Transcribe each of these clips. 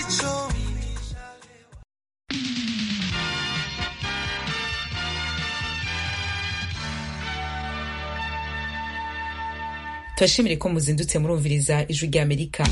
turashimire ko muzindutse murumviriza ijwi rya amerika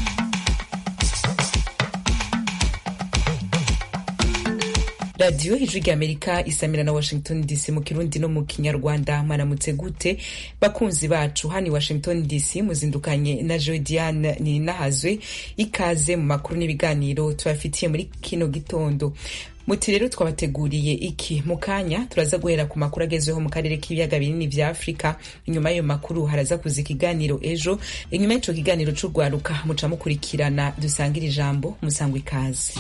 radiyo ijwi rya amerika isamira na washington dc mu kirundi no mu kinyarwanda mwaramutse gute bakunzi bacu hano i washington dc muzindukanye na joe diane ninahazwe ikaze mu makuru n'ibiganiro tubafitiye muri kino gitondo muti rero twabateguriye iki mu kanya turaza guhera ku makuru agezweho mu karere k'ibiyaga binini vya afurika inyuma y'ayo makuru haraza kuza ikiganiro ejo inyuma y'ico kiganiro c'urwaruka muca mukurikirana dusangira ijambo musangwa ikaze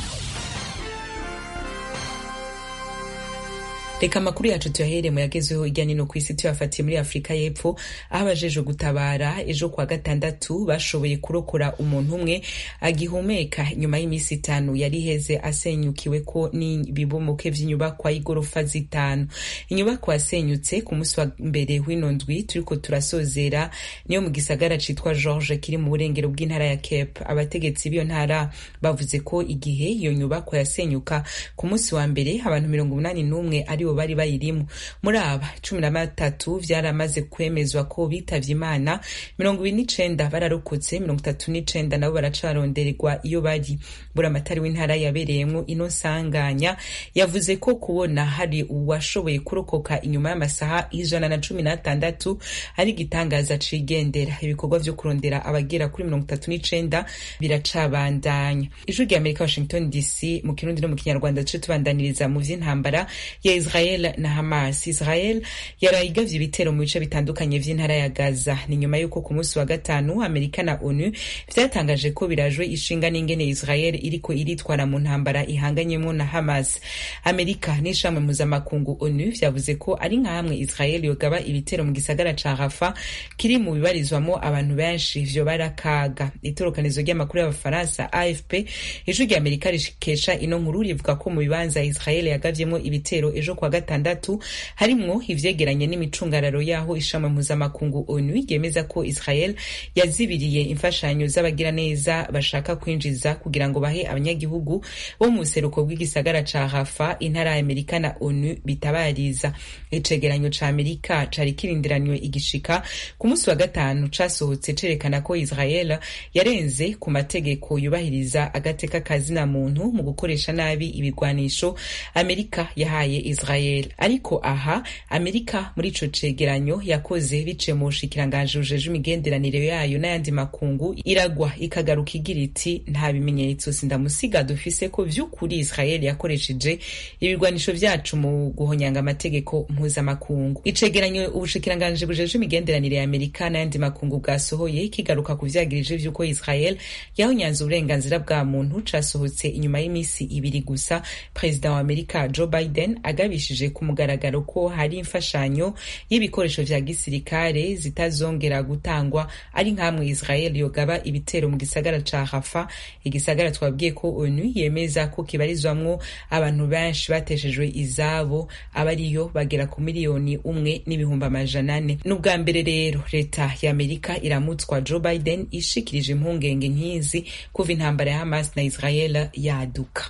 reka amakuru yacu tuyahere mu yagezweho hirya nino ku isi tuyafatiye muri afurika y'epfo aho abajejwe gutabara ejo kwa gatandatu bashoboye kurokora umuntu umwe agihumeka nyuma y'iminsi itanu yari iheze asenyukiwe ko n'ibibomoke vy'inyubakwa y'igorofa zitanu inyubakwa yasenyutse ku munsi wa mbere w'ino ndwi turiko turasozera niyo mu gisagara citwa george kiri mu burengero bw'intara ya cape abategetsi b'iyo ntara bavuze ko igihe iyo nyubakwa yasenyuka ku munsi wa mbere abantu mirongo umunani n'umwe ari bari bayirimo muri aba cumi na batatu vyaramaze kwemezwa ko bitavye imana mirongo ibiri n'icenda bararokotse mirongo itatu n'icenda nabo baracarondererwa iyo bari buramatari w'intara yabereyemwo ino nsanganya yavuze ko kubona hari uwashoboye kurokoka inyuma y'amasaha ijana na cumi n'atandatu ari igitangaza cigendera ibikorwa vyo kurondera abagera kuri mirongo itatu n'icenda biracabandanya ijwi rya amerika washington dc mu kirundi no mu kinyarwanda duce tubandaniriza mu vy'intambara ya israel na hamas israel yaraye igavye ibitero mu bice bitandukanye vy'intara ya gaza ni nyuma y'uko ku munsi wa gatanu amerika na onu vyatangaje ko birajwe ishinga n'ingene israel iriko iritwara mu ntambara ihanganyemwo na hamas amerika n'ishamwe mpuzamakungu onu vyavuze ko ari nka hamwe israel yogaba ibitero mu gisagara ca rafa kiri mu bibarizwamo abantu benshi vyoba ari akaga itorokanizo ry'amakuru y'abafaransa afp ijwi rya amerika rikesha ino nkuru rivuga ko mu bibanza israel yagavyemwo ibitero ejo kwa gatandatu harimwo ivyegeranye n'imicungararo yaho ishami mpuzamakungu onu ryemeza ko israel yazibiriye imfashanyo z'abagiraneza bashaka kwinjiza kugira ngo bahe abanyagihugu bo mu buseruko bw'igisagara ca rafa intara ya amerika na onu bitabariza icegeranyo ca amerika cari kirindiranywe igishika ku munsi wa gatanu casohotse cerekana ko israel yarenze ku mategeko yubahiriza agateka kazina muntu mu gukoresha nabi ibigwanisho amerika yahaye israel ariko aha amerika muri ico cegeranyo yakoze biciye mu bushikiranganji bujeje imigenderanire yayo n'ayandi makungu iragwa ikagaruka igira iti nta bimenyetso sindamusiga dufise ko vy'ukuri israel yakoresheje ibigwanisho vyacu mu guhonyanga amategeko mpuzamakungu icegeranyo ubushikiranganji bujeje imigenderanire ya amerika n'ayandi makungu bwasohoye kigaruka ku vyagirije vy'uko israel yahonyanze uburenganzira bwa muntu casohotse inyuma y'imisi ibiri gusa perezida wa amerika joe biden agabishije ku mugaragaro ko hari imfashanyo y'ibikoresho vya gisirikare zitazongera gutangwa ari nk'amwe israel yogaba ibitero mu gisagara ca rafa igisagara twabwiye ko onu yemeza ko kibarizwamwo abantu benshi bateshejwe izabo aba ariyo bagera ku miliyoni umwe n'ibihumbi amajana ane n'ubwa mbere rero leta ya amerika iramutswa joe biden ishikirije impungenge nk'izi kuva intambara ya hamas na israel yaduka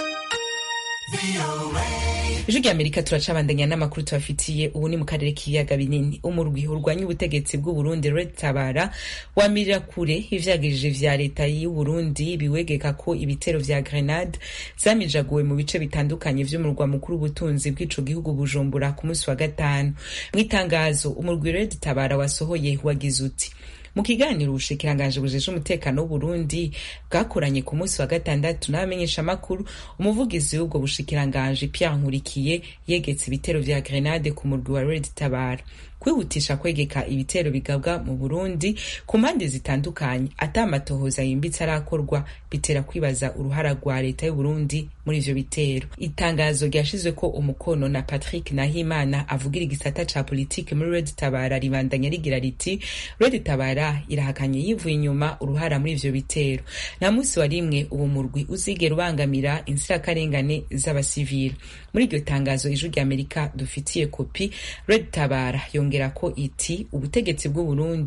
ijwi rya amerika turacabandanya n'amakuru tubafitiye ubu ni mu karere k'ibiyaga binini umurwi urwanya ubutegetsi bw'uburundi red tabara wamirira kure ivyagirije vya leta y'uburundi biwegeka ko ibitero vya grenade zamijaguwe mu bice bitandukanye vy'umurwa mukuru w'ubutunzi bw'ico gihugu bujumbura ku munsi wa gatanu mu itangazo umurwi red tabara wasohoye wagize uti mu kiganiro ubushikiranganji bujeje umutekano w'uburundi bwakoranye ku munsi wa gatandatu n'abamenyesha amakuru umuvugizi w'ubwo bushikiranganji pierre nkurikiye yegetse ibitero vya grenade ku murwi wa red tabara kwihutisha kwegeka ibitero bigabwa mu burundi ku mpande zitandukanye ata amatohoza yimbitse arakorwa bitera kwibaza uruhara rwa leta y'uburundi muri ivyo bitero itangazo ryashizwe ko umukono na patrick nahimana avugira igisata ca politike muri red tabara ribandanya rigira riti red tabara irahakanye yivuye inyuma uruhara muri ivyo bitero nta munsi wa rimwe uwo murwi uzigera ubangamira inzirakarengane z'abasivili muri iryo tangazo ijwi rya amerika dufitiye kopi red tabara yongera ko iti ubutegetsi bw'uburundi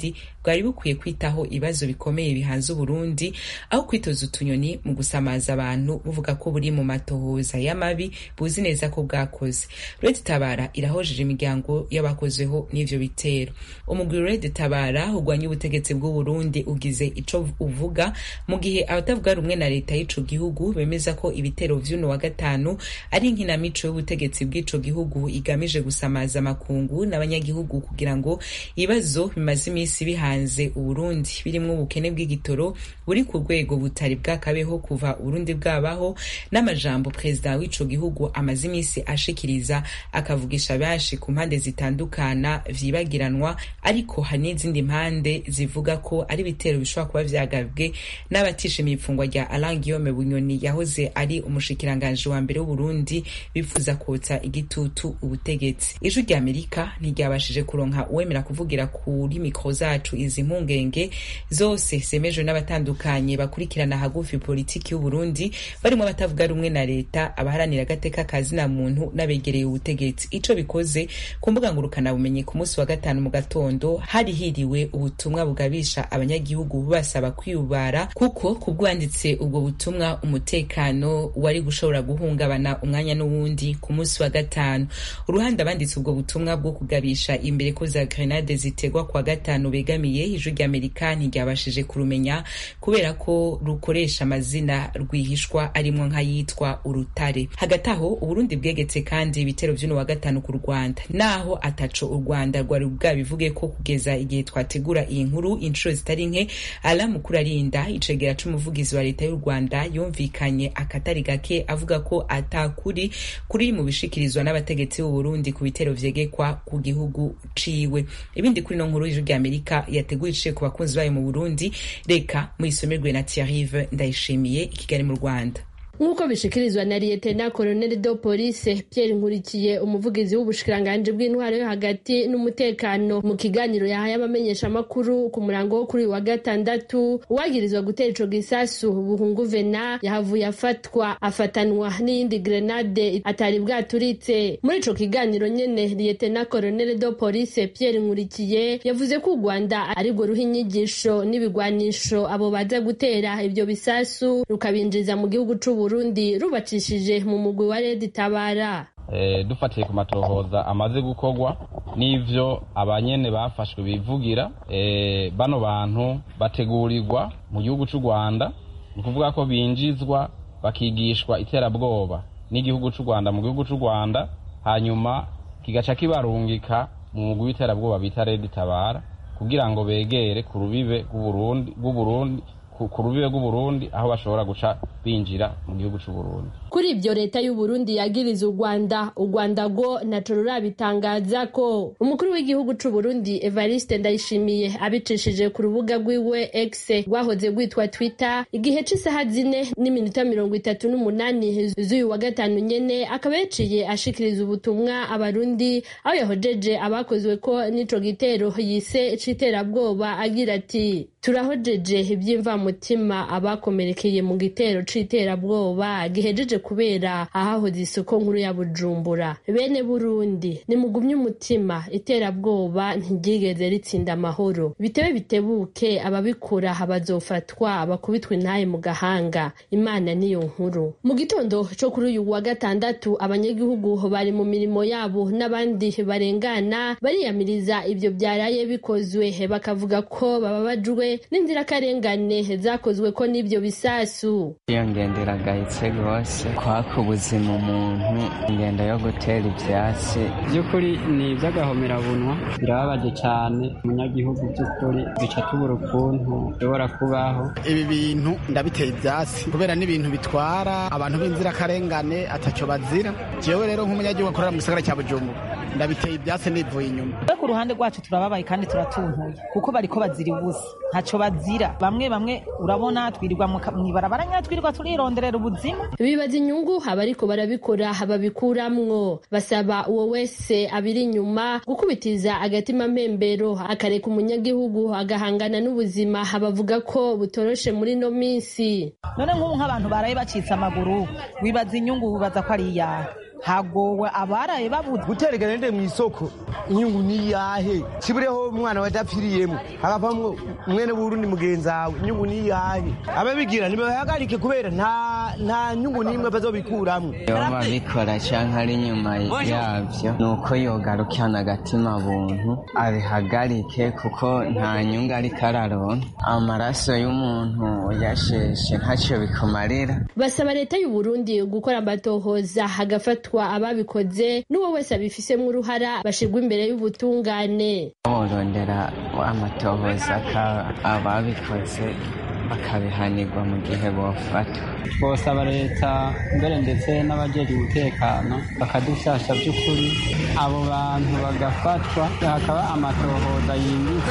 bwari bukwiye kwitaho ibibazo bikomeye bihanze uburundi aho kwitoza utunyoni mu gusamaza abantu buvuga ko buri mu matohoza y'amabi buzi neza ko bwakoze red tabara irahojeje imiryango y'abakozweho n'ivyo bitero umugwi red tabara ugwanya ubutegetsi bw'uburundi ugize ico uvuga mu gihe abatavuga rumwe na leta y'ico gihugu bemeza ko ibitero vy'uno wa gatanu ari inkinamico y'ubutegetsi bw'ico gihugu igamije gusamaza amakungu n'abanyagihugu kugira ngo ibibazo bimaze iminsi bihanze uburundi birimwo ubukene bw'igitoro buri ku rwego butari bwakabeho kuva uburundi bwabaho n'amajambo perezida w'ico gihugu amaze iminsi ashikiriza akavugisha benshi ku mpande zitandukana vyibagiranwa ariko hari n'izindi mpande zivuga ko ari ibitero bishobora kuba vyagabwe n'abatishimiye ifungwa rya Alain Guillaume Bunyoni yahoze ari umushikiranganji wa mbere w'Uburundi bifuza kotsa igitutu ubutegetsi ijwi rya Amerika ntiryabashije kuronka uwemera kuvugira kuri mikro zacu izi mpungenge zose zemejwe n'abatandukanye bakurikirana hagufi politiki y'Uburundi barimo abatavuga rumwe na leta abaharanira agateka kazina muntu n'abegereye ubutegetsi ico bikoze ku mbuga ngurukana bumenyi ku munsi wa gatanu mu gatondo hari hiriwe ubutumwa bugabisha abanyagihugu basaba kwiyubara kuko kubwanditse ubwo butumwa umutekano wari gushobora guhungabana umwanya n'uwundi ku munsi wa gatanu uruhande abanditse ubwo butumwa bwo kugabisha imbere ko za grenade zitegwa kwa gatanu begamiye ijwi ry'amerika ntiryabashije kurumenya kubera ko rukoresha amazina rwihishwa arimwo nk'ayitwa urutare hagati aho uburundi bwegetse kandi ibitero vy'uno wa gatanu ku rwanda naho ataco u rwanda rwari bwabivuge ko kugeza igihe twategura iyi nkuru inshuro zitari nke ala mukuru arinda icegera c'umuvugizi wa leta y'u rwanda yumvikanye akatari gake avuga ko atakuri kuri mu bishikirizwa n'abategetsi b'u Burundi ku bitero vyegekwa ku gihugu ciwe ibindi kuri no nkuru y'ijwi ry'Amerika yateguye iciye ku bakunzi bayo mu Burundi reka muyisomerwe na Thierry Ndayishimiye i Kigali mu Rwanda nk'uko bishikirizwa na liyetena koloneli do polise pierre nkurikiye umuvugizi w'ubushikiranganji bw'intwaro yo hagati n'umutekano mu kiganiro yahaye abamenyeshamakuru ku murango wo kuri wa gatandatu uwagirizwa gutera ico gisasu buhungu vena yahavuye afatwa afatanwa n'iyindi grenade atari bwaturitse muri ico kiganiro nyene liyetena koloneli do polise pierre nkurikiye yavuze ko u rwanda arirwo ruha inyigisho n'ibigwanisho abo baza gutera ivyo bisasu rukabinjiza mu gihugu c'ubu Burundi rubacishije mu mugwi wa Red Tabara e, dufatiye ku matohoza amaze gukorwa n'ivyo abanyene bafashwe bivugira e, bano bantu bategurirwa mu gihugu c'u Rwanda ni ukuvuga ko binjizwa bakigishwa iterabwoba n'igihugu c'u Rwanda mu gihugu c'u Rwanda hanyuma kigaca kibarungika mu mugwi w'iterabwoba bita Red Tabara kugira ngo begere ku rubibe rw'Uburundi ku rubibe rw'uburundi aho bashobora guca binjira mu gihugu c'uburundi kuri ibyo leta y'uburundi yagiriza u rwanda u rwanda rwo naco rurabitangaza ko umukuru w'igihugu c'uburundi evariste ndayishimiye abicishije ku rubuga rwiwe x rwahoze rwitwa twitter igihe c'isaha zine n'iminota mirongo itatu n'umunani z'uyu wa gatanu nyene akaba yaciye ashikiriza ubutumwa abarundi aho yahojeje abakozwe ko n'ico gitero yise c'iterabwoba agira ati turahojeje ivy'imvamutima abakomerekeye mu gitero c'iterabwoba gihejeje kubera ahahoze isoko nkuru ya bujumbura bene burundi nimugumye umutima iterabwoba ntiryigeze ritsinda amahoro bitebe bitebuke ababikora bazofatwa bakubitwa intaye mu gahanga imana niyo nkuru mu gitondo co kuri uyu wa gatandatu abanyagihugu bari mu mirimo yabo n'abandi barengana bariyamiriza ivyo byaraye bikozwe bakavuga ko bababajwe n'inzirakarengane zakozwe ko n'ivyo bisasu iyo ngendo iragayitse rwose kwaka ubuzima umuntu ingendo yo gutera ivyatsi by'ukuri ni iby'agahomerabunwa birababaje cyane umunyagihugu by'ukuri bica tubura ukuntu bishobora kubaho ibi bintu ndabiteye ivyatsi kubera n'ibintu bitwara abantu b'inzirakarengane ataco bazira jewe rero nk'umunyagihugu akorera mu gisagara cya bujumbura ndabiteye ibyatsi nivuye inyuma ku ruhande rwacu turababaye kandi turatuntuye kuko bariko bazira ubusa ntaco bazira bamwe bamwe urabona twirirwa mw'ibarabara nyine twirirwa turironderera ubuzima bibaza inyungu abariko barabikora babikuramwo basaba uwo wese abiri inyuma gukubitiza agatima mpembero akareka umunyagihugu agahangana n'ubuzima bavuga ko butoroshe muri no minsi none nk'ubu nk'abantu baraye bacitse amaguru wibaza inyungu wibaza ko ari iyawe hagowe abaraye babuze guterekana nde mu isoko inyungu ni yahe kibureho umwana wadapfiriyemo hagapamwo mwene burundi mugenzi wawe inyungu ni yahe ababigira nibahagarike kubera nta nta nyungu n'imwe bazobikuramwo yoba bikora canke ari inyuma yavyo ni uko yogarukana agatima buntu abihagarike kuko nta nyungu ariko araronka amaraso y'umuntu yasheshe ntacyo bikumarira basaba leta y'u Burundi gukora amatohoza hagafatwa ababikoze n'uwo wese abifisemo uruhara bashirwa imbere y'ubutungane borondera amatohoza ababikoze bakabihanirwa mu gihe bofatwa twosaba leta mbere ndetse n'abajeje umutekano bakadufasha by'ukuri abo bantu bagafatwa hakaba amatohoza yimbitse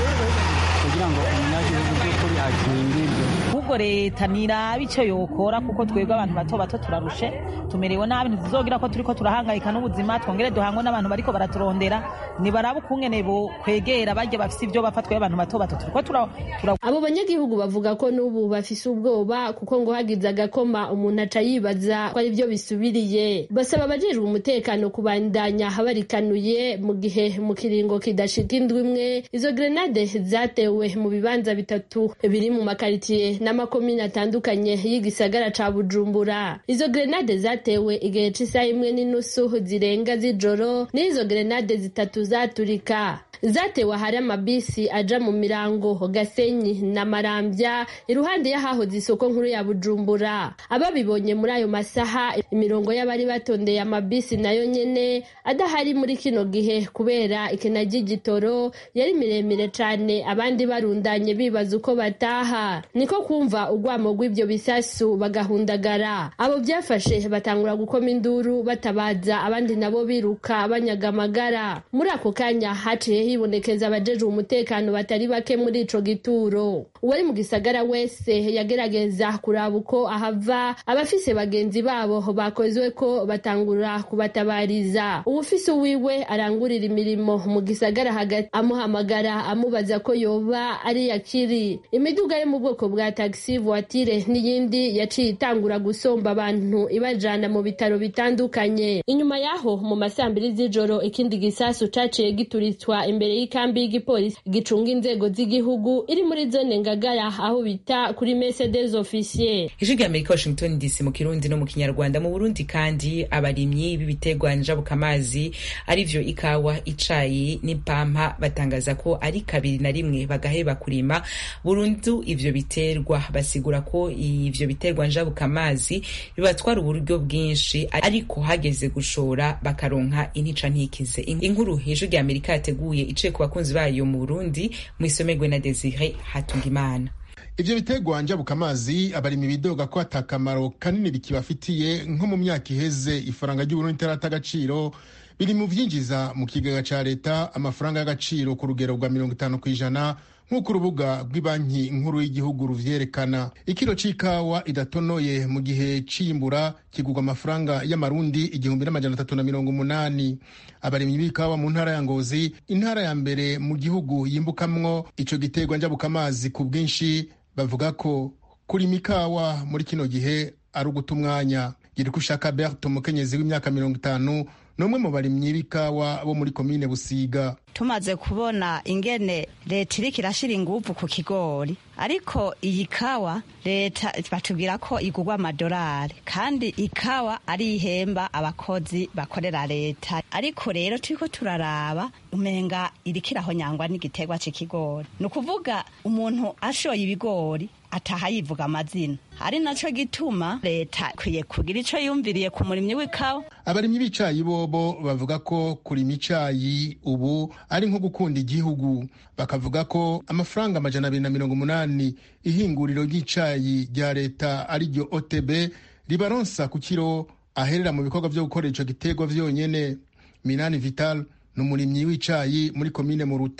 kugira ngo umunyagihugu by'ukuri akingirwe ahubwo leta niraba icyo yokora kuko twebwe abantu bato bato turarushe tumerewe nabi ntituzogira ko turiko turahangayika n'ubuzima twongere duhangwe n'abantu bariko baraturondera nibaraba ukungene bo kwegera barya bafise ibyo bapfa twebwe abantu bato bato turiko tura abo banyagihugu bavuga ko n'ubu bafise ubwoba kuko ngo hagize agakoma umuntu aca yibaza ko ari byo bisubiriye basaba abajejwe umutekano kubandanya barikanuye mu gihe mu kiringo kidashika indwi imwe izo grenade zatewe mu bibanza bitatu biri mu makaritiye n'amakomine atandukanye y'igisagara ca bujumbura izo grenade zatewe igihe c'isaha imwe n'inusu zirenga z'ijoro n'izo grenade zitatu zaturika zatewe ahari amabisi aja mu mirango gasenyi na marambya iruhande y'ahahoze isoko nkuru ya bujumbura ababibonye muri ayo masaha imirongo y'abari batondeye amabisi nayo nyene adahari muri kino gihe kubera ikena ry'igitoro yari miremire cane abandi barundanye bibaza uko bataha niko kumva urwamo rw'ibyo bisasu bagahundagara abo byafashe batangura gukoma induru batabaza abandi nabo biruka banyaga amagara muri ako kanya haciye hibonekeza abajejwe umutekano batari bake muri ico gituro uwari mu gisagara wese yagerageza kuraba uko ahava abafise bagenzi babo bakozwe ko batangura kubatabariza uwufise uwiwe arangurira imirimo mu gisagara hagati amuhamagara amubaza ko yoba ari yakiri imiduga yo mu bwoko bwa taxi voiture n'iyindi yaciye itangura gusomba abantu ibajana mu bitaro bitandukanye inyuma yaho mu masambiri z'ijoro ikindi gisasu caciye gituritswa imbere y'ikambi y'igipolisi gicunga inzego z'igihugu iri muri zone ngagara aho bita kuri mercedes officier ijwi rya amerika washington dc mu kirundi no mu kinyarwanda mu burundi kandi abarimyi b'ibiterwa njabukamazi arivyo ikawa icayi n'ipampa batangaza ko ari kabiri na rimwe bagaheba kurima burundu ivyo biterwa basigura ko ivyo biterwa njabukamazi bibatwara uburyo bwinshi ariko hageze gushora bakaronka intica ntikize inkuru ijwi rya amerika yateguye iciye ku bakunzi bayo mu burundi mu isomerwe na desire hatungimana ivyo biterwa njabukamazi abarimi bidoga ko ata kamaro kanini bikibafitiye nko mu myaka iheze ifaranga ry'uburundi itarata agaciro biri mu vyinjiza mu kigega ca leta amafaranga y'agaciro ku rugero rwa mirongo itanu kw'ijana nk'uko urubuga rw'ibanki nkuru y'igihugu ruvyerekana ikiro c'ikawa idatonoye mu gihe c'imbura kigurwa amafaranga y'amarundi igihumbi n'amajana atatu na mirongo umunani abarimyi b'ikawa mu ntara ya ngozi intara ya mbere mu gihugu yimbukamwo ico giterwa njabukamazi ku bwinshi bavuga ko kurima ikawa muri kino gihe ari uguta umwanya girikushaka bert umukenyezi w'imyaka mirongo itanu n'umwe mu barimyi b'ikawa bo muri komine busiga tumaze kubona ingene leta iriko irashira inguvu ku kigori ariko iyi kawa leta batubwira ko igurwa amadolari kandi ikawa ari ihemba abakozi bakorera leta ariko rero turiko turaraba umenga iriko irahonyangwa n'igiterwa c'ikigori ni ukuvuga umuntu ashoye ibigori ataha yivuga amazina ari naco gituma leta ikwiye kugira ico yumviriye ku murimyi w'ikawa abarimyi b'icayi bobo bavuga ko kurima icayi ubu ari nko gukunda igihugu bakavuga ko amafaranga amajana abiri na mirongo umunani ihinguriro ry'icayi rya leta ari ryo otb ribaronsa ku kiro aherera mu bikorwa vyo gukora ico giterwa vyonyene minani vital ni umurimyi w'icayi muri komine muruta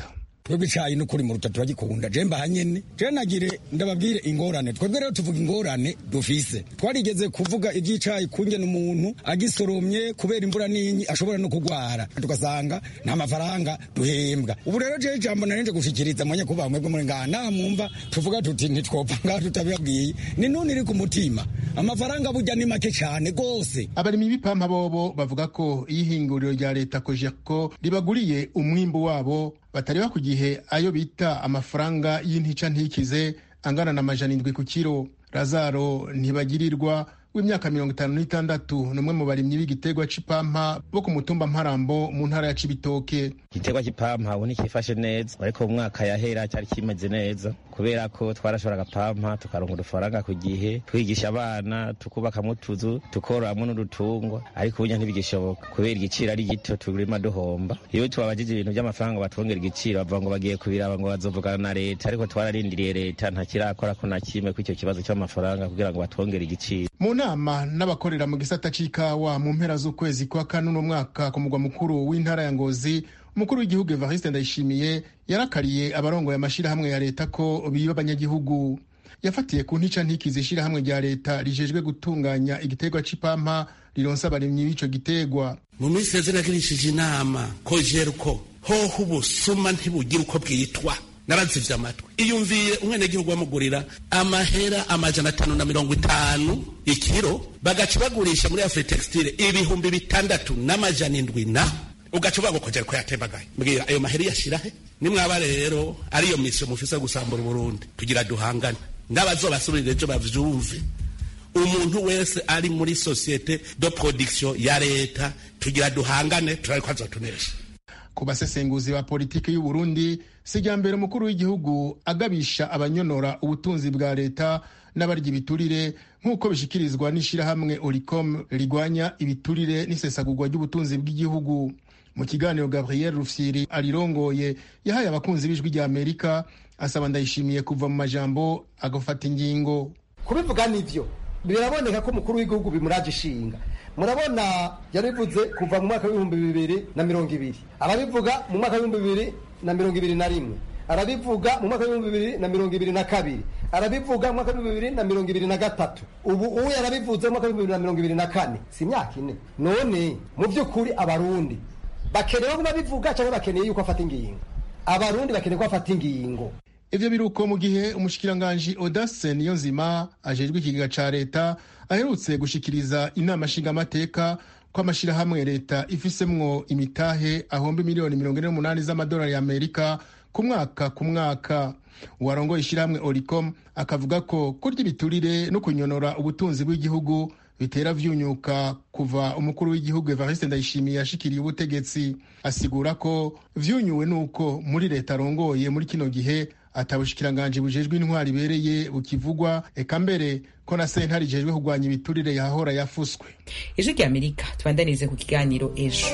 twebwe icayi n'ukuri mu ruta turagikunda je mbaha nyene je nagire ndababwire ingorane twebwe rero tuvuga ingorane dufise twarigeze kuvuga ivy'icayi kungena umuntu agisoromye kubera imvura n'inyi ashobora no kugwara tugasanga nta mafaranga duhembwa ubu rero je ijambo narinje gushikiriza mwanya kuba mwebwe muri ngaha nta mwumva tuvuga tuti ntitwopfa ngaha tutabibabwiye ni none iri ku mutima amafaranga burya ni make cane gose abarimyi b'ipampa bobo bavuga ko iyo ihinguriro rya leta kojerko ribaguriye umwimbu wabo batareba ku gihe ayo bita amafaranga y'intica ntikize angana na majana indwi ku kiro razaro ntibagirirwa w'imyaka mirongo itanu n'itandatu ni umwe mu barimyi b'igiterwa c'ipampa bo ku mutumba mparambo mu ntara ya cibitoke igiterwa c'ipampa ubu ntikifashe neza ariko mu mwaka yahera cyari kimeze neza kubera ko twarashora agapampa tukaronka udufaranga ku gihe twigisha abana tukubakamo utuzu tukororamwo n'udutungwa ariko ubunya ntibigishoboka kubera igiciro ari gito turima duhomba iyo tubabajije ibintu by'amafaranga batwongera igiciro bavuga ngo bagiye kubiraba ngo bazovugana na leta ariko twararindiriye leta ntakirakora ko na kimwe kw'icyo kibazo cy'amafaranga kugira ngo batwongere igiciro mu nama n'abakorera mu gisata c'ikawa mu mpera z'ukwezi kwa kane uno mwaka ku mugwa mukuru w'intara ya ngozi umukuru w'igihugu evariste ndayishimiye yarakariye abarongoye amashirahamwe ya leta ko biba abanyagihugu yafatiye ku ntica ntikizi ishirahamwe rya leta rijejwe gutunganya igiterwa c'ipampa rironsa abarimyi b'ico giterwa mu minsi yeze nagirishije inama ko jeruko hoho ubusuma ntibugira uko bwitwa narazivye amatwi iyumviye umwenegihugu bamugurira amahera amajana atanu na mirongo itanu ikiro bagaca bagurisha muri afritextile ibihumbi bitandatu n'amajana indwi na ugaca uvuga ngo kongera ko yatembagaye mbwira ayo mahera yashirahe nimwaba rero ariyo misiyo mufise gusambura uburundi tugira duhangane n'abazobasubirira ejo bavyumve umuntu wese ari muri societe de production ya leta tugira duhangane turariko azotunesha ku basesenguzi ba politiki y'u Burundi sijya mbere umukuru w'igihugu agabisha abanyonora ubutunzi bwa leta n'abarya ibiturire nk'uko bishikirizwa n'ishirahamwe Oricom rigwanya ibiturire n'isesagurwa ry'ubutunzi bw'igihugu mu kiganiro Gabriel Rufyiri arirongoye yahaye abakunzi b'ijwi rya Amerika asaba ndayishimiye kuva mu majambo agafata ingingo kubivuga nivyo biraboneka ko umukuru w'igihugu bimuraje ishinga murabona yarivuze kuva mu mwaka w'ibihumbi bibiri na mirongo ibiri arabivuga mu mwaka w'ibihumbi bibiri na mirongo ibiri na rimwe arabivuga mu mwaka w'ibihumbi bibiri na mirongo ibiri na kabiri arabivuga mu mwaka w'ibihumbi bibiri na mirongo ibiri na gatatu ubu ubu yarabivuze mu mwaka w'ibihumbi bibiri na mirongo ibiri na kane si imyaka ine none mu by'ukuri abarundi bakeneye ko babivuga cyangwa bakeneye yuko afata ingingo abarundi bakeneye ko afata ingingo ivyo biruko mu gihe umushikiranganji Audace Niyonzima ajejwe ikigega ca leta aherutse gushikiriza inama nshingamateka ko amashirahamwe leta ifisemwo imitahe ahomba miliyoni mirongo ine n'umunani z'amadolari ya amerika ku mwaka ku mwaka uwarongoye ishirahamwe oricom akavuga ko kurya ibiturire no kunyonora ubutunzi bw'igihugu bitera vyunyuka kuva umukuru w'igihugu Evariste Ndayishimiye yashikiriye ubutegetsi asigura ko vyunyuwe nuko muri leta arongoye muri kino gihe atabushikiranganji bujejwe intwari ibereye bukivugwa eka mbere ko na sentare ijejwe kurwanya ibiturire yahora yafuswe ijwi rya amerika tubandanize ku kiganiro ejo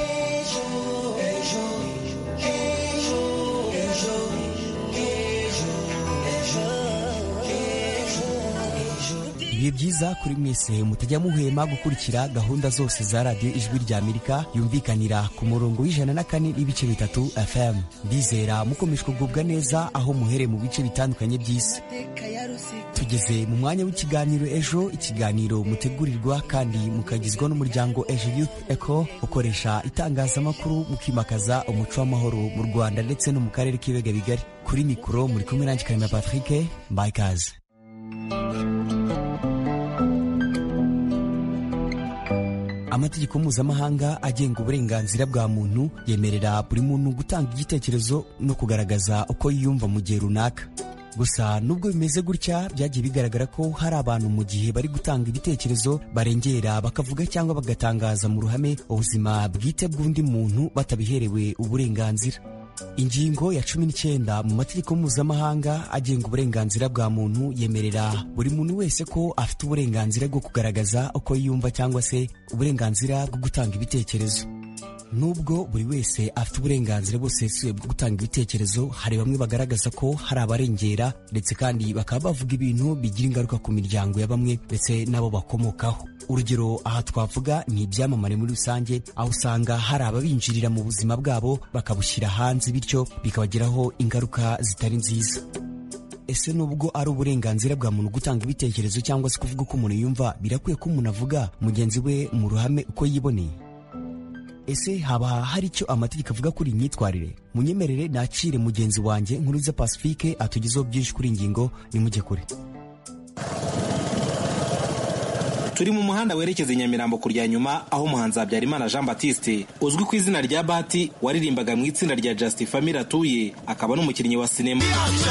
ibihe byiza kuri mwese mutajya muhema gukurikira gahunda zose za radiyo ijwi rya amerika yumvikanira ku murongo w'ijana na kane n'ibice bitatu fm ndizera mukomeje kugubwa neza aho muhereye mu bice bitandukanye by'isi tugeze mu mwanya w'ikiganiro ejo ikiganiro mutegurirwa kandi mukagizwa n'umuryango ejo youth eco ukoresha itangazamakuru mukimakaza umuco w'amahoro mu rwanda ndetse no mu karere k'ibiyaga bigari kuri mikoro muri kumwe nanjye karema patrick mbaye ikaze amategeko mpuzamahanga agenga uburenganzira bwa muntu yemerera buri muntu gutanga igitekerezo no kugaragaza uko yiyumva mu gihe runaka gusa nubwo bimeze gutya byagiye bigaragara ko hari abantu mu gihe bari gutanga ibitekerezo barengera bakavuga cyangwa bagatangaza mu ruhame ubuzima bwite bw'undi muntu batabiherewe uburenganzira ingingo ya cumi n'icyenda mu mategeko mpuzamahanga agenga uburenganzira bwa muntu yemerera buri muntu wese ko afite uburenganzira bwo kugaragaza uko yiyumva cyangwa se uburenganzira bwo gutanga ibitekerezo nubwo buri wese afite uburenganzira busesuye bwo gutanga ibitekerezo hari bamwe bagaragaza ko hari abarengera ndetse kandi bakaba bavuga ibintu bigira ingaruka ku miryango ya bamwe ndetse n'abo bakomokaho urugero aha twavuga ni ibyamamare muri rusange aho usanga hari ababinjirira mu buzima bwabo bakabushyira hanze bityo bikabagiraho ingaruka zitari nziza ese nubwo ari uburenganzira bwa muntu gutanga ibitekerezo cyangwa se kuvuga uko umuntu yumva birakwiye ko umuntu avuga mugenzi we mu ruhame uko yiboneye ese haba hari icyo amategeko avuga kuri iyi myitwarire munyemerere nakire mugenzi wanjye nkuriza pacifique atugezeho byinshi kuri ingingo nimujye kure turi mu muhanda werekeza i nyamirambo kurya nyuma aho umuhanzi habyarimana jean batiste uzwi ku izina rya bati waririmbaga mu itsinda rya just family atuye akaba n'umukinnyi wa sinema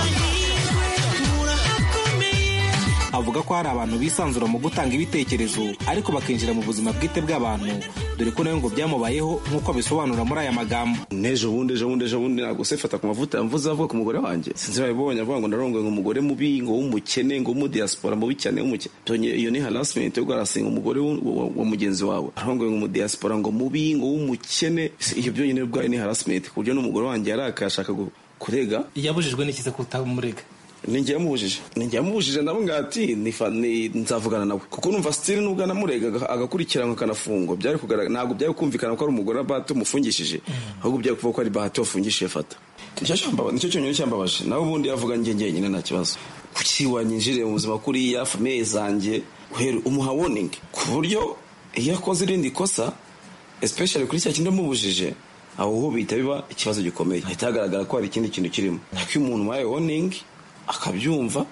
avuga ko hari abantu bisanzura mu gutanga ibitekerezo ariko bakinjira mu buzima bwite bw'abantu dore ko nawe ngo byamubayeho nk'uko abisobanura muri aya magambo n'ejo bundi ejo bundi ejo bundi ntabwo se fata ku mavuta yamvuze avuga ku mugore wanjye sinzi babibonye avuga ngo ndarongoye ngo umugore mubi ngo w'umukene ngo w'umudiaspora mubi cyane w'umukene iyo ni harassment yo guharasinga umugore wa mugenzi wawe arongoye ngo umudiaspora ngo mubi ngo w'umukene iyo byonyine ubwayo ni harassment ku buryo n'umugore wanjye yarakaye ashaka kurega yabujijwe n'ikize kutamurega ninjye yamubujije ninjye yamubujije ndabona ati nzavugana nawe kuko numva sitiri nubwo anamurega agakurikiranwa akanafungwa byari kugaragara ntabwo byari kumvikana ko ari umugore wa bahati umufungishije ahubwo byari kuvuga ko ari bahati wafungishije fata nicyo cyonyine cyambabaje nawe ubundi yavuga njye njyenyine nta kibazo kuki wanyinjiriye mu buzima kuriya famiye zanjye umuha warning ku buryo iyo akoze irindi kosa especially kuri cya kindi amubujije aho ho bihita biba ikibazo gikomeye hahita hagaragara ko hari ikindi kintu kirimo ariko iyo umuntu ubaye warning akabyumva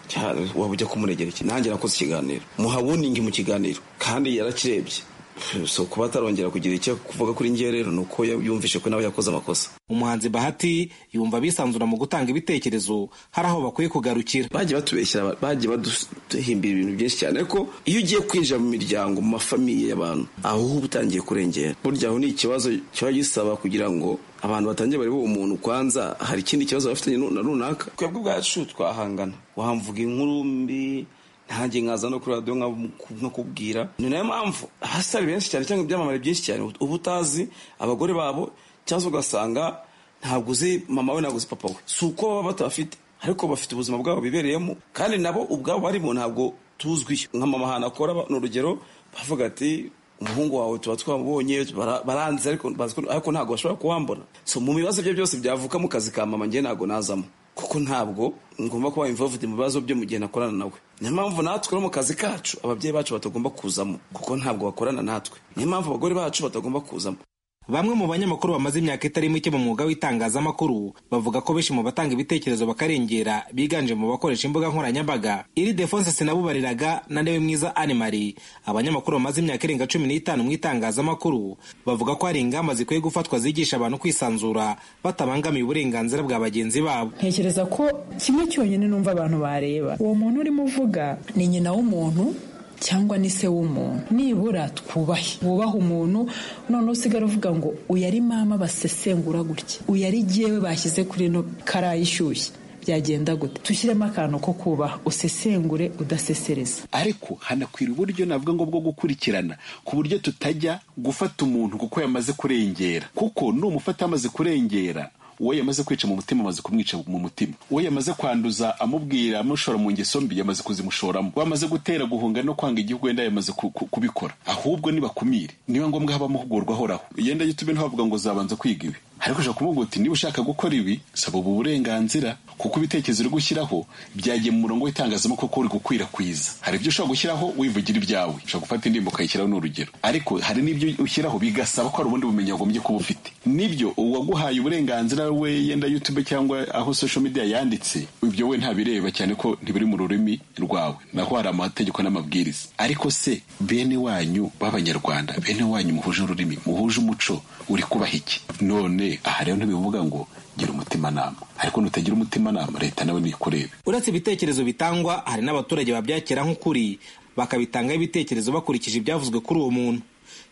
waba ujya kumuregera iki nanjye nakoze ikiganiro muha wuningi mu kiganiro kandi yarakirebye so kuba atarongera kugira icyo kuvuga kuri njye rero ni uko yumvishe ko nawe yakoze amakosa umuhanzi bahati yumva bisanzura mu gutanga ibitekerezo hari aho bakwiye kugarukira bagiye batubeshyira bagiye baduhimbira ibintu byinshi cyane ariko iyo ugiye kwinjira mu miryango mu mafamiye y'abantu aho uba utangiye kurengera burya aho ni ikibazo kiba gisaba kugira ngo abantu batangiye bareba uwo muntu kwanza hari ikindi kibazo bafitanye na runaka twebwe ubwacu twahangana wamvuga inkuru mbi ntange nkaza no kuri radiyo nkakubwira ni nayo mpamvu abasitari benshi cyane cyangwa ibyamamare byinshi cyane uba utazi abagore babo cyangwa ugasanga ntabwo uzi mama we ntabwo uzi papa we si uko baba batabafite ariko bafite ubuzima bwabo bibereyemo kandi nabo ubwabo barimo ntabwo tuzwi nka mama ahantu akora ni urugero bavuga ati umuhungu wawe tuba twamubonye baranze ariko ntabwo bashobora kuwambona so mu bibazo bye byose byavuka mu kazi ka mama njye ntabwo nazamo kuko ntabwo ngomba kuba involved mu bibazo byo mu gihe nakorana nawe niyo mpamvu natwe no mu kazi kacu ababyeyi bacu batagomba kuzamo kuko ntabwo bakorana natwe niyo mpamvu abagore bacu batagomba kuzamo bamwe mu banyamakuru bamaze imyaka itari mike mu mwuga w'itangazamakuru bavuga ko benshi mu batanga ibitekerezo bakarengera biganje mu bakoresha imbuga nkoranyambaga iri defonse sinabubariraga na ndewe mwiza animari abanyamakuru bamaze imyaka irenga cumi n'itanu mu itangazamakuru bavuga ko hari ingamba zikwiye gufatwa zigisha abantu kwisanzura batabangamiye uburenganzira bwa bagenzi babo ntekereza ko kimwe cyonyine numva abantu bareba uwo muntu urimo uvuga ni nyina w'umuntu cyangwa ni se w'umuntu nibura twubahe wubahe umuntu noneho usigara uvuga ngo uyu ari mama basesengura gutya uyu ari jyewe bashyize kuri ino karayi ishyushye byagenda gute tushyiremo akantu ko kubaha usesengure udasesereza ariko hanakwira uburyo navuga ngo bwo gukurikirana ku buryo tutajya gufata umuntu kuko yamaze kurengera kuko numufata yamaze kurengera uwo yamaze kwica mu mutima amaze kumwica mu mutima uwo yamaze kwanduza amubwira amushora mu ngeso mbi yamaze kuzimushoramo wamaze gutera guhunga no kwanga igihugu wenda yamaze kubikora ahubwo nibakumire niba ngombwa haba amahugurwa ahoraho yenda gitube ntibavuga ngo zabanza kwiga ibi ariko ushobora kumubwira uti niba ushaka gukora ibi saba ubu burenganzira kuko ibitekerezo uri gushyiraho byagiye mu murongo w'itangazamakuru ko uri gukwirakwiza hari ibyo ushobora gushyiraho wivugira ibyawe ushobora gufata indirimbo ukayishyiraho ni urugero ariko hari n'ibyo ushyiraho bigasaba ko hari ubundi bumenyi wagombye kuba ufite nibyo uwaguhaye uburenganzira we yenda youtube cyangwa aho social media yanditse ibyo we ntabireba cyane ko ntibiri mu rurimi rwawe naho hari amategeko n'amabwiriza ariko se bene wanyu b'abanyarwanda bene wanyu muhuje ururimi muhuje umuco uri kubaha iki none aha rero ntibivuga ngo gira umutimanama ariko nutagira umutimanama leta nawe nikurebe uretse ibitekerezo bitangwa hari n'abaturage babyakira nk'ukuri bakabitangaho ibitekerezo bakurikije ibyavuzwe kuri uwo muntu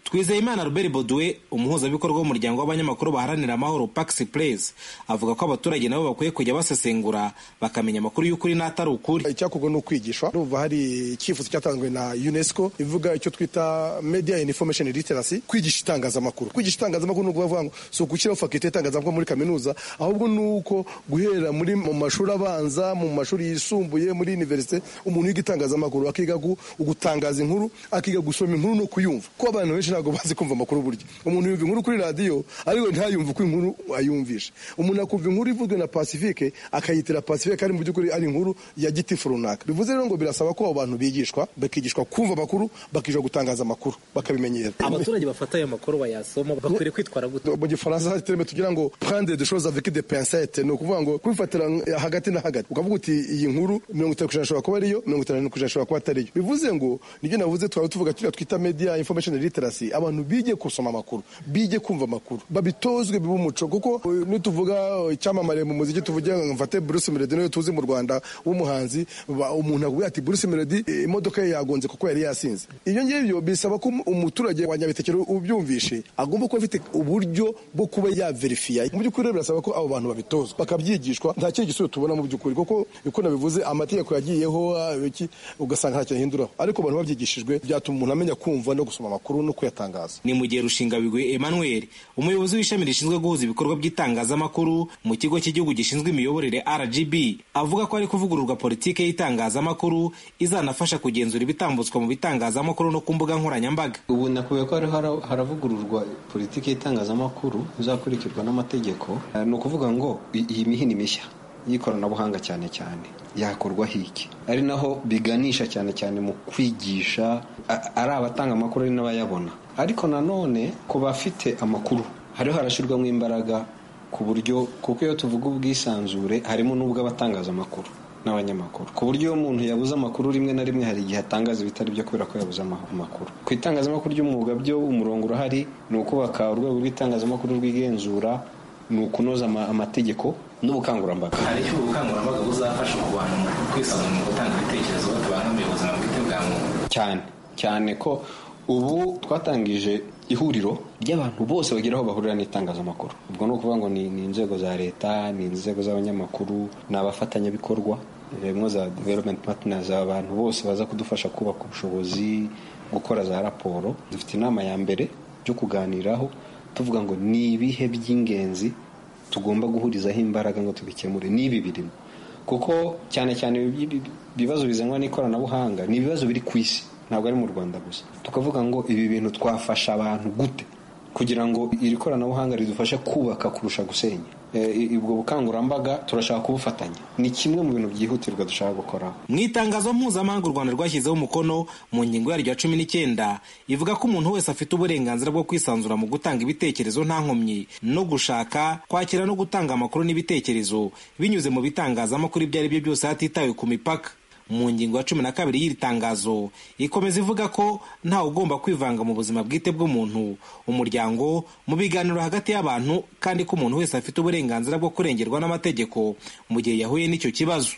twizeyimana robert bodwe umuhuzabikorwa w'umuryango w'abanyamakuru baharanira amahoro pax place avuga ko abaturage nabo bakwiye kujya basesengura bakamenya amakuru y'ukuri n'atari ukuri icyakorwa ni ukwigishwa numva hari icyifuzo cyatanzwe na unesco ivuga icyo twita media and information literacy kwigisha itangazamakuru kwigisha itangazamakuru ni ukuvuga ngo si ugushyiraho fakite y'itangazamakuru muri kaminuza ahubwo ni uko guhera muri mu mashuri abanza mu mashuri yisumbuye muri universite umuntu yiga itangazamakuru akiga gutangaza inkuru akiga gusoma inkuru no kuyumva ko abantu benshi ntabwo bazi kumva amakuru burya umuntu yumva inkuru kuri radiyo ariko ntayumve uko inkuru ayumvisha umuntu akumva inkuru ivuzwe na pacifique akayitira pacifique kandi mu by'ukuri ari inkuru ya gitifu runaka bivuze rero ngo birasaba ko abo bantu bigishwa bakigishwa kumva amakuru bakigishwa gutangaza amakuru bakabimenyera abaturage bafata ayo makuru bayasoma bakwiriye kwitwara gute mu gifaransa hari terime tugira ngo prendre des choses avec des pincettes ni ukuvuga ngo kubifatira hagati na hagati ukavuga uti iyi nkuru mirongo itanu kujana ishobora kuba ariyo mirongo itanu kujana ishobora kuba atariyo bivuze ngo nibyo navuze twaba tuvuga turiya twita media information literacy abantu bige gusoma amakuru bige kumva amakuru babitozwe bibe umuco kuko nituvuga icyamamare mu muziki tuvuge mfate Bruce Melody niyo tuzi mu Rwanda w'umuhanzi umuntu akubwira ati Bruce Melody imodoka ye yagonze kuko yari yasinze ibyo ngibyo bisaba ko umuturage wa Nyabitekero ubyumvishe agomba kuba afite uburyo bwo kuba yaverifiya mu by'ukuri rero birasaba ko abo bantu babitozwa bakabyigishwa nta kindi gisubizo tubona mu by'ukuri kuko uko nabivuze amategeko yagiyeho iki ugasanga ntacyo ahinduraho ariko abantu babyigishijwe byatuma umuntu amenya kumva no gusoma amakuru no kuyatangaza ni mu gihe rushingabigwi emmanuel umuyobozi w'ishami rishinzwe guhuza ibikorwa by'itangazamakuru mu kigo cy'igihugu gishinzwe imiyoborere rgb avuga ko ari kuvugururwa politiki y'itangazamakuru izanafasha kugenzura ibitambutswa mu bitangazamakuru no ku mbuga nkoranyambaga ubu nakubiye ko hariho haravugururwa politiki y'itangazamakuru izakurikirwa n'amategeko ni ukuvuga ngo iyi mihini mishya y'ikoranabuhanga cyane cyane yakorwa hiki ari naho biganisha cyane cyane mu kwigisha ari abatanga amakuru ari n'abayabona ariko nanone ku bafite amakuru hariho harashyirwamo imbaraga ku buryo kuko iyo tuvuga ubwisanzure harimo n'ubw'abatangaza amakuru n'abanyamakuru ku buryo iyo umuntu yabuze amakuru rimwe na rimwe hari igihe atangaza ibitari byo kubera ko yabuze amakuru ku itangazamakuru ry'umwuga byo umurongo urahari ni ukubaka urwego rw'itangazamakuru rwigenzura ni ukunoza amategeko n'ubukangurambaga hari icyo ubukangurambaga buzafasha ku bantu mu kwisanzura mu gutanga ibitekerezo batabangamiye ubuzima bwite bwa muntu cyane cyane ko ubu twatangije ihuriro ry'abantu bose bagira aho bahurira n'itangazamakuru ubwo ni ukuvuga ngo ni inzego za leta ni inzego z'abanyamakuru ni abafatanyabikorwa harimo za development partners abantu bose baza kudufasha kubaka ubushobozi gukora za raporo dufite inama ya mbere byo kuganiraho tuvuga ngo ni ibihe by'ingenzi tugomba guhurizaho imbaraga ngo tubikemure n'ibi birimo kuko cyane cyane ibibazo bizanwa n'ikoranabuhanga ni ibibazo biri ku isi ntabwo ari mu rwanda gusa tukavuga ngo ibi bintu twafasha abantu gute kugira ngo iri koranabuhanga ridufashe kubaka kurusha gusenya ubwo bukangurambaga turashaka kubufatanya ni kimwe mu bintu byihutirwa dushaka gukoraho mu itangazo mpuzamahanga u rwanda rwashyizeho umukono mu ngingo yaryo ya cumi n'icyenda ivuga ko umuntu wese afite uburenganzira bwo kwisanzura mu gutanga ibitekerezo nta nkomyi no gushaka kwakira no gutanga amakuru n'ibitekerezo binyuze mu bitangazamakuru ibyo ari byo byose hatitawe ku mipaka mu ngingo ya cumi na kabiri y'iri tangazo ikomeza ivuga ko ntawe ugomba kwivanga mu buzima bwite bw'umuntu umuryango mu biganiro hagati y'abantu kandi ko umuntu wese afite uburenganzira bwo kurengerwa n'amategeko mu gihe yahuye n'icyo kibazo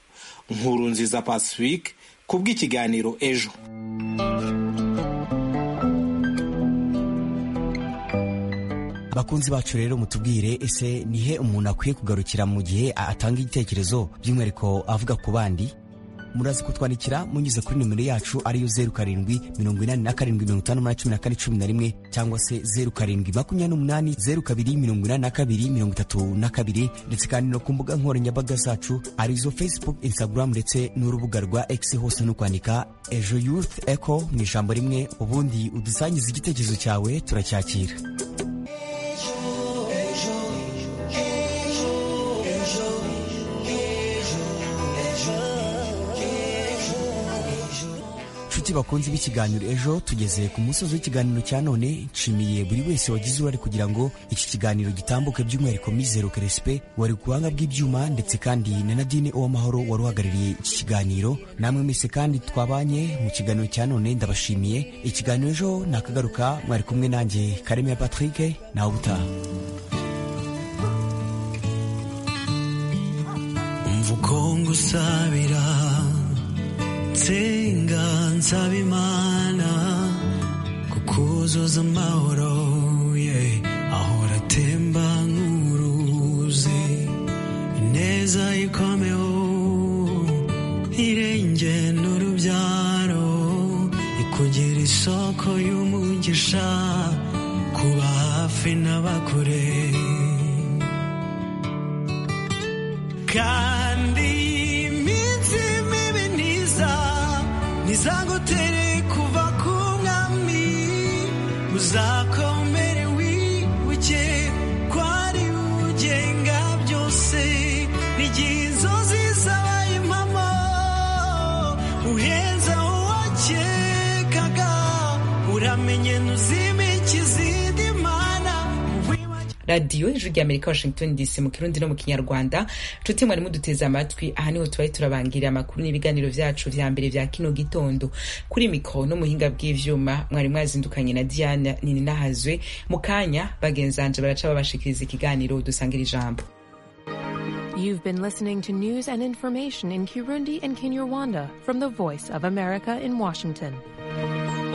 nkuru nziza pacifique ku bw'ikiganiro ejo bakunzi bacu rero mutubwire ese nihe umuntu akwiye kugarukira mu gihe atanga igitekerezo by'umwihariko avuga ku bandi murazi kutwandikira munyuze kuri nimero yacu ariyo zeru karindwi mirongo inani na karindwi mirongo itanu n'umunani cumi na kane cumi na rimwe cyangwa se zeru karindwi makumyabiri n'umunani zeru kabiri mirongo inani na kabiri mirongo itatu na kabiri ndetse kandi no ku mbuga nkoranyambaga zacu arizo facebook instagram ndetse n'urubuga rwa x hose no kwandika ejo youth echo mu ijambo rimwe ubundi udusangiza igitekerezo cyawe turacyakira inshuti bakunze b'ikiganiro ejo tugeze ku musozi w'ikiganiro cya none nshimiye buri wese wagize uruhare kugira ngo iki kiganiro gitambuke by'umwihariko mizero kerespe wari ku buhanga bw'ibyuma ndetse kandi na nadine uwamahoro wari uhagarariye iki kiganiro namwe mwese kandi twabanye mu kiganiro cya none ndabashimiye ikiganiro ejo nakagaruka mwari kumwe nanjye karemera patrick nawe ubutaha umva uko ngusabira nsenga nsaba imana kukuza yuzuza amahoro yeah. ahora atemba nk'uruzi ineza ikomeho irenge n'urubyaro ikugira isoko y'umugisha kuba hafi n'abakure kandi iminsi mibi ntiza ntizagutere kuva ku mwami uzakomere wibuke ko ari ugenga byose n'igihe inzozi zabaye impamo uheza uwakekaga uramenye ntuzimike izindi mana radiyo ijwi rya amerika washington dc mu kirundi no mu kinyarwanda nshuti mwari muduteze amatwi aha niho tubaye turabangirira amakuru n'ibiganiro vyacu vya mbere vya kino gitondo kuri mikoro no muhinga bw'ivyuma mwari mwazindukanye na diana nini nahazwe mu kanya bagenzanje baraca babashikiriza ikiganiro dusangira ijambo You've been listening to news and information in Kirundi and Kinyarwanda from the Voice of America in Washington.